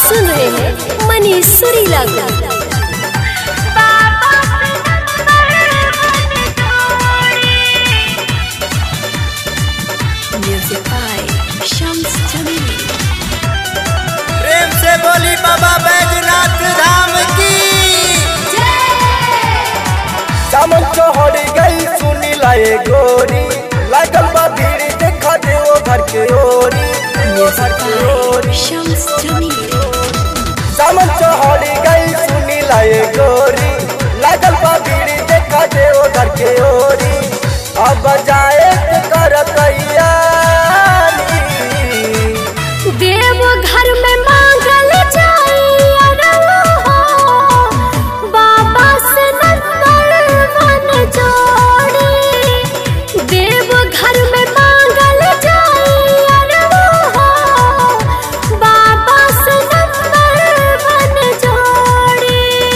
सुन रहे हैं मनीष सुरीला को म्यूजिक बाय शम्स जमील प्रेम से बोली बाबा बैजनाथ धाम की सामन चौहरी गई सुनी लाए गोरी लागल बा भीड़ देखा दे वो घर के ओरी वो घर के ओरी शम्स जमील सामन चौहरी गई सुनी लाए गोरी लागल बा भीड़ देखा दे वो घर के ओरी अब जाए के कर तैयारी देव घर में मांगल जाई अरवा हो बाबा से नंबर वन जोड़ी देव घर में मांगल जाई अरवा हो बाबा से नंबर वन जोड़ी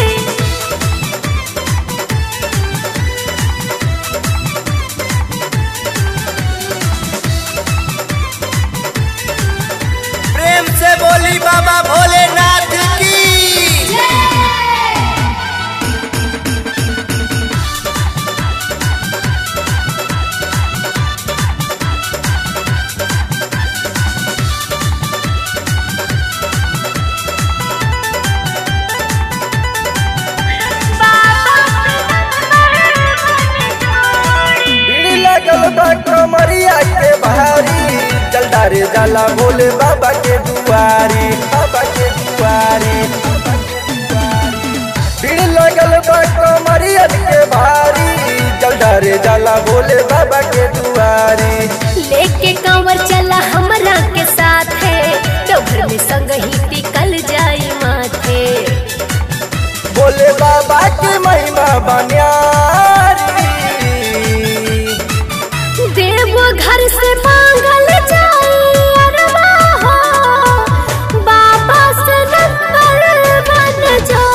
प्रेम से बोली बाबा भोलेनाथ की भीड़ लगल बा कमरिया के भारी जलदारे जाला भोले बाबा के दुआरी बाबा के दुआरी भीड़ लगल बा कमरिया के भारी जलदारे जाला भोले बाबा के दुआरी लेके कंवर चला हमरा के साथ है तो घर में संग ही टिकल जाई माथे भोले बाबा के महिमा बनियारी देव घर से मांगल जाई अरवा हो बाबा से नंबर वन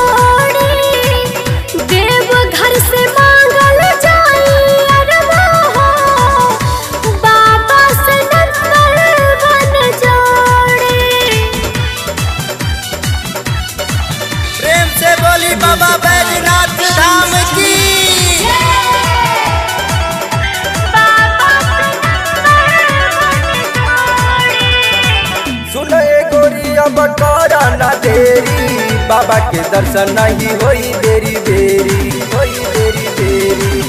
जोड़ी देव घर से मांगल जाई अरवा हो बाबा से नंबर वन जोड़ी प्रेम से बोली बाबा बैजनाथ धाम की सुन ए गोरी अब करा ना देरी बाबा के दर्शन नहीं होई देरी देरी होई देरी देरी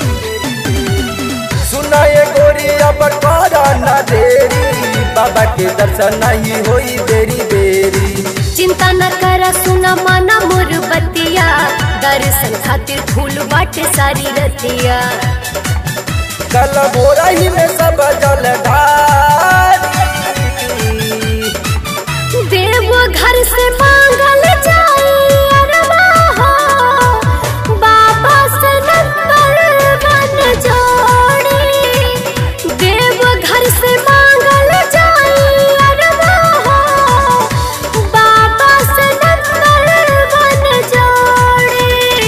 सुन ए गोरी अब करा ना देरी बाबा के दर्शन नहीं होई देरी देरी चिंता न करा सुना माना मोर बतिया दर्शन खातिर फूल बाटे सारी रतिया कल भोरा ही में सब जल ढारी देव घर से मांगल जाई अरवा हो बाबा से नंबर वन जोड़ी देव घर से मांगल जाई अरवा हो बाबा से नंबर वन जोड़ी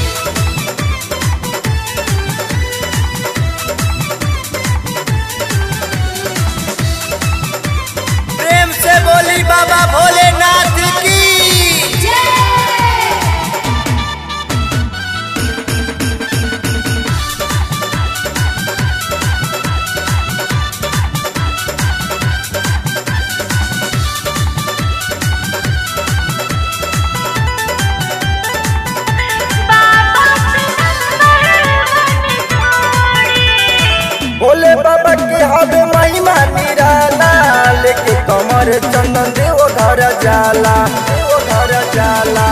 प्रेम से बोली बाबा भोलेनाथ की भोले बाबा के हवे महिमा निराला लेके कमर चंदन देव घर जाला देव घर जाला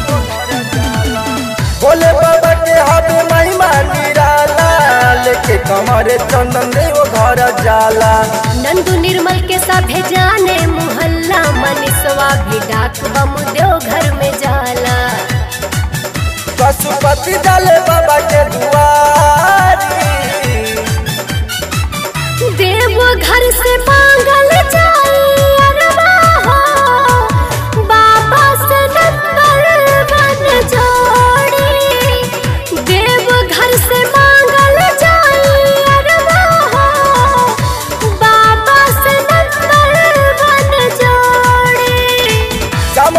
भोले बाबा के हवे महिमा निराला लेके कमर चंदन देव घर जाला नंदू निर्मल के साथे जाने मोहल्ला मनीषवा भी डाक बम देव घर में जाला पशुपति डाले बाबा के दुआरी देव घर से मांगल जाई अरवा हो बाबा से नंबर वन जोड़ी देव घर से मांगल जाई अरवा हो बाबा से नंबर वन जोड़ी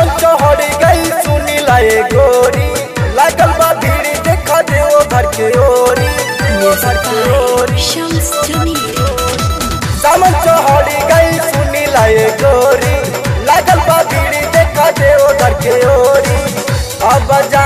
लाए गोरी लागल बा भीड़ देखा देव घर के ओरी घर के ओरी Shams Jamil. सामन चौहड़ी गई सुनी लाए गोरी लागल बा भीड़ देखा देव घर के ओरी अब जा